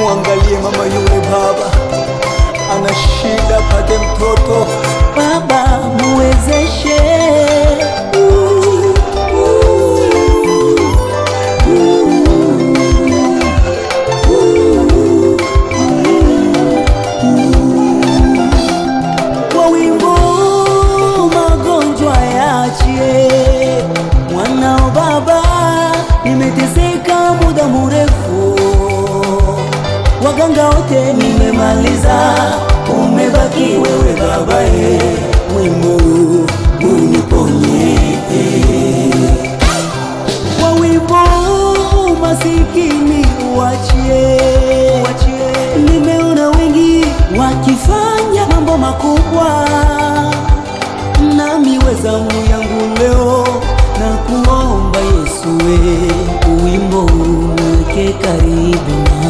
Mwangalie mama yule baba, ana shida, pate mtoto. Baba muwezeshe, kwa wimbo magonjwa yaachie. Mwanao baba, nimeteseka muda mrefu, waganga wote nimemaliza, umebaki wewe baba, e, wimbo uniponye kwa wimbo masikini uachie, nimeona wengi wakifanya mambo makubwa, nami wezamu yangu leo na kuomba Yesu, we wimbo uweke karibu na